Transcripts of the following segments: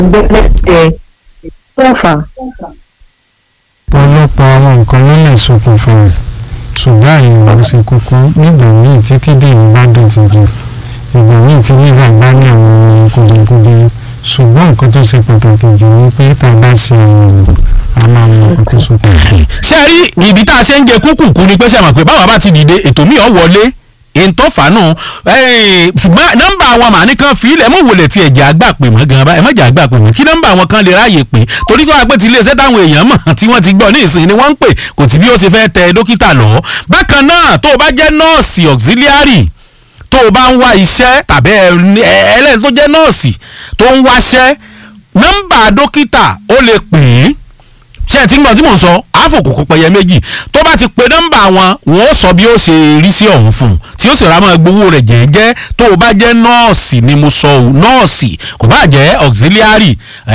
gbẹ́lẹ́sẹ̀ fẹ́fà. ọ̀pọ̀lọpọ̀ àwọn nǹkan ló lè ṣokùnfà rẹ̀ ṣùgbọ́n àyẹ̀wò ṣe kókó nígbà míì tí kíndìnrín bá dọ̀tí jù ìgbà míì tí lílà bá ní àwọn kùdìkùdì ṣùgbọ́n nǹkan tó ṣe pàtàkì jù ni pé tá a bá ṣe àyẹ̀wò a máa mọ nǹkan tó ṣokùnfà. ṣé ẹ rí ìdí tá a ṣe ń jẹ kúkúkú ni pé ṣe àmọ̀ pé báwa bá ti dìde ètò mi ò wọlé èntò fàánù ṣùgbọ́n nọ́mbà àwọn màní kan fi ilẹ̀ mọ̀ wọlé tí ẹ̀jẹ̀ àgbà pè mọ́ gan-an báyìí ẹ̀mọ́jà àgbà pè mọ́ kí nọ́mbà àwọn kan lè ráàyè pé torí tó wá pé ti iléeṣẹ́ táwọn èèyàn mọ̀ tí wọ́n ti gbọ́ ní ìsìn ni wọ́n ń pè kò tí bí ó ṣe fẹ́ tẹ dókítà lọ. bákan náà tó o bá jẹ́ nọ́ọ̀sì auxiliary tó o bá ń wá iṣẹ́ tàbí ẹlẹ́ni tó jẹ́ nọ́ọ̀sì tó ń wáṣẹ́ nọ́mbà dókítà ó lè pè é ṣé ẹ ti ń gbọ́ tí mò ń sọ àfòkòkò pẹ̀yẹ méjì tó bá ti pe nọ́mbà wọn wọn ó sọ bí ó ṣe rí sí ọ̀hún fún un tí ó sì rà máa gbowó rẹ̀ jẹ́ẹ́jẹ́ tó o bá jẹ́ nọ́ọ̀sì ni mo sọ ọ́ nọ́ọ̀sì kò bá jẹ́ auxiliary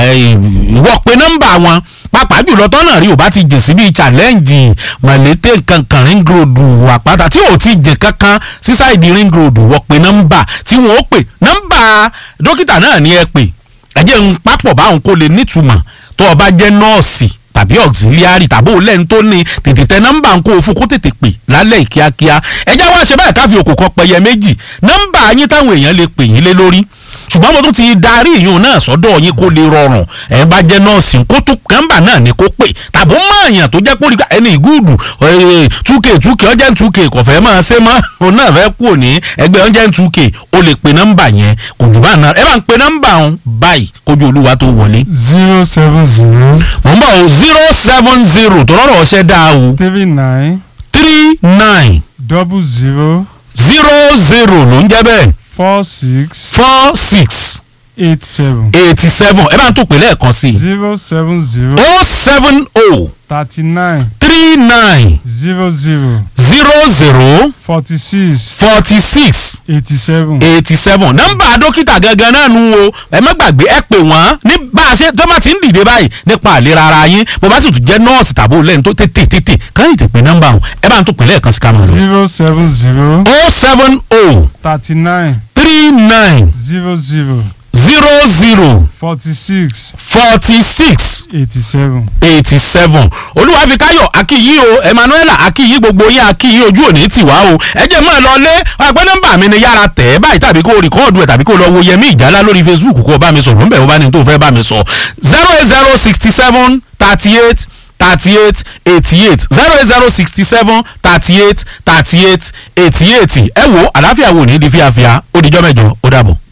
ìwọ pe nọ́mbà wọn pàápàá jùlọ tọ́nà rí o bá ti jìn sí bíi challenge mọ̀lẹ́tẹ̀ kankan ring road àpáta tí o ti jìn kankan sísáìdì ring road wọ pe nọ́mbà tí wọ́n ó pè nọ́mbà dókítà náà ni ẹ pè ẹ jẹ́ ń papọ̀ báwọn kó lè nítumọ̀ tó o bá jẹ́ nọ́ọ̀sì tàbí auxiliary tàbí òun lẹ́nu tó ní tètè tẹ nọ́mbà ń kó o fún kó tètè pè lálẹ́ kíákíá ẹ jẹ́ wá ṣe báyìí káfí òkò kan pẹyẹ méjì nọ́mbà yín táwọn èèyàn lè pè yín lé lórí ṣùgbọ́n mo tún ti darí ìyún náà sọ́dọ̀ yín kó lè rọrùn ẹ̀ bá jẹ́ nọ́ọ̀sì kó tó nọ́mbà náà ni kó pè tàbí ó mọ èèyàn tó jẹ́ pé orí ẹni ìgúùdù túkè túkè ọjẹ́ túkè kò fẹ́ máa ṣe mọ́ òun náà fẹ́ kú òní ẹgbẹ́ ọjẹ́ túkè ó lè pe nọ́mbà yẹn kò jù bá náà ẹ bá ń pe nọ́mbà ọ̀hún báyìí kójú olúwa tó wọlé. zero seven zero mo ń bọ̀ o zero seven zero tó rọrọ̀ ọṣẹ́ dáa o three nine three nine double zero zero zero ló ń jẹ́ bẹ́ẹ̀ four six four six eight seven eighty seven ẹ bá ń tó pè lẹ́ẹ̀kan sí i zero seven zero o seven o thirty nine three nine zero zero zero zero forty six forty six eighty seven. eighty seven nọ́mbà dókítà gangan náà nu o ẹ má gbàgbé ẹ pè wọ́n ní bá a ṣe tó bá ti ń dìde báyìí nípa àlera ara yín bó bá sì tún jẹ́ nọ́ọ̀sì tàbí olóyìn tó tètè tètè kàn yìí ti pè nọ́mbà wọn ẹ bá ń tó pè lẹ́ẹ̀kan sí kámẹ́rà. zero seven zero o seven o thirty nine three nine zero zero zero zero forty six forty six eighty seven. eighty seven olúwàfíkáyọ̀ akíyí o emmanuela akíyí gbogbo yín akíyí ojú òní tì wá o ẹ jẹ́ mọ́ ẹ lọ lé ọgbẹ́ nọ́mbà mi ni yára tẹ̀ ẹ́ báyìí tàbí kó o rìkọ́ọ̀dù ẹ̀ tàbí kó o lọ wo yẹmí ìjálá lórí facebook kó o bá mi sọ̀rọ̀ ńbẹ̀ o bá ní tó o fẹ́ bá mi sọ zero eight zero sixty seven thirty eight thirty eight eighty eight zero eight zero sixty seven thirty eight thirty eight eighty eight ẹ wo àlàáfíà wo ní di fíafíà ó dijọ́ mẹ́jọ ó dàbọ̀.